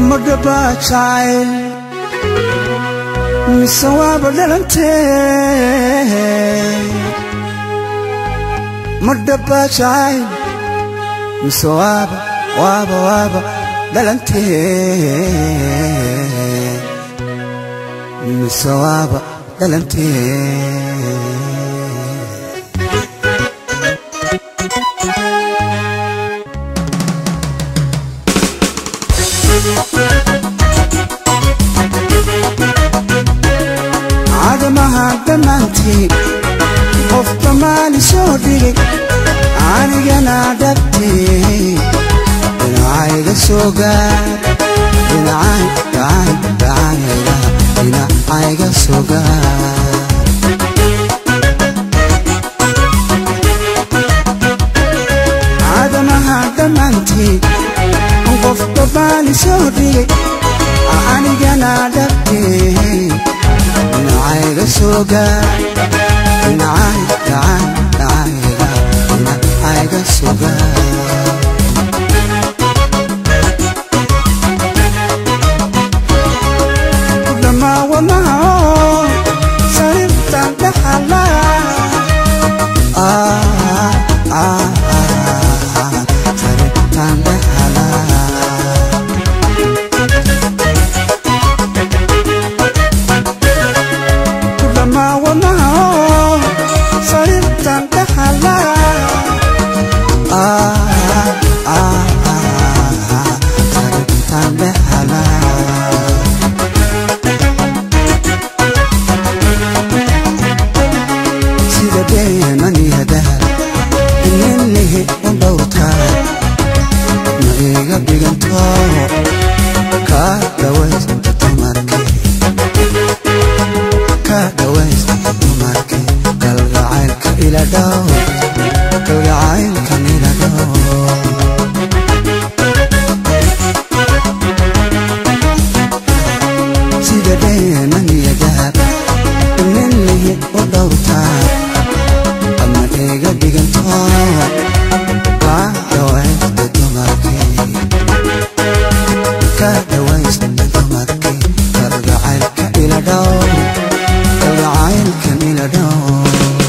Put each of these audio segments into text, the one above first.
madhaba jacayl mise waaba dhalantee madhaba jacayl mise waaba waaba waaba dhalantee mise waaba dhalantee cadamaha dhammaantii qof dhammaani soo dhigay anigana dhabtee dhinacayga soo gaar dhinacayga soo gaar cadamaha dhammaantii qof dhammaani soo dhigay anigana dhabtee dhinacayga soo gaar dhinacayga soo gaar kudhammaa wadnaha sariirtan dhaxala sariirtan dhaxala kudhammaa wadnaha sariirtan dhaxala sariirtan dhaxala sida deemaniya dahal ininihi u dhowrtaa ma iga dhiganto kaa dhawaysta dumarkii ka dhawaysta dumarkii kalgacaylka ila dhow kalgacaylkan ila dhow sida deemaniya dahal ininihi u dhowrtaa ama iga dhiganto kaa dhawaysta dumarkii ka dhawaysta dumarkii kalgacaylka ila dhow kalgacaylkan ila dhow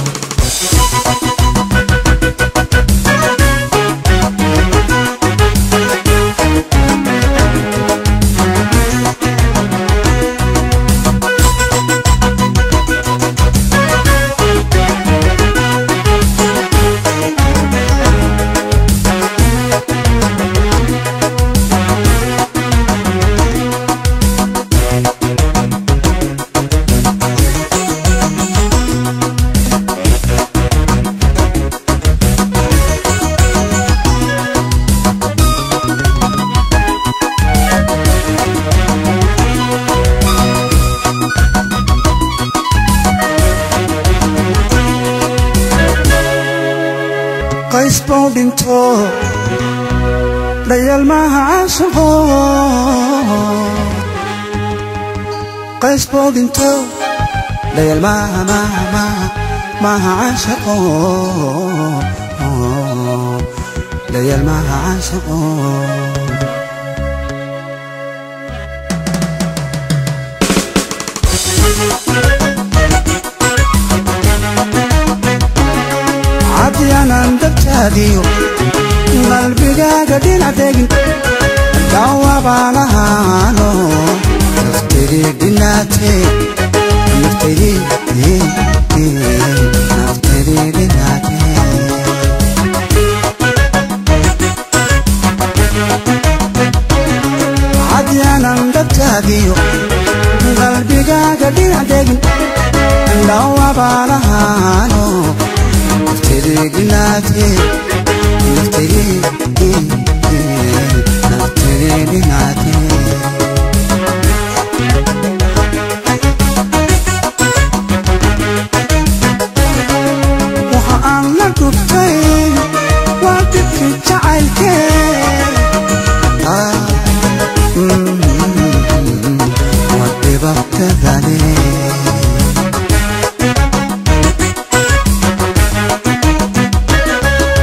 qays buu dhinto dhayal maaha caashaqo qays buu dhinto dhayal maaha maaha maaha maaha caashaqo dhayal maaha caashaqo cadyanan dabtaadiyo qalbigaaga dhinac degin dhawabaanahaano naftedii dhinaatee naftedii naftedii dhinaatee cadyanan dabtaadiyo qalbigaaga dhinac degin dhawabaanahaano naftedii naftedii naftedii dhinaatee waxa aan la gubtay waa dhibkii jacaylkee waa dhibaatadane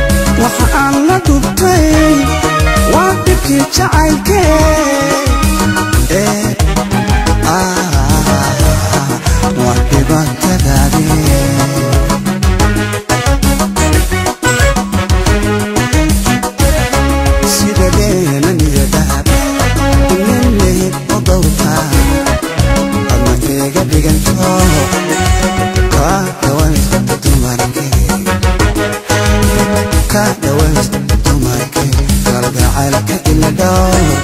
waxa aan la gubtay waa dhibkii jacaylkee ka dhawaysta dumarkee kalgacaylka ila dhow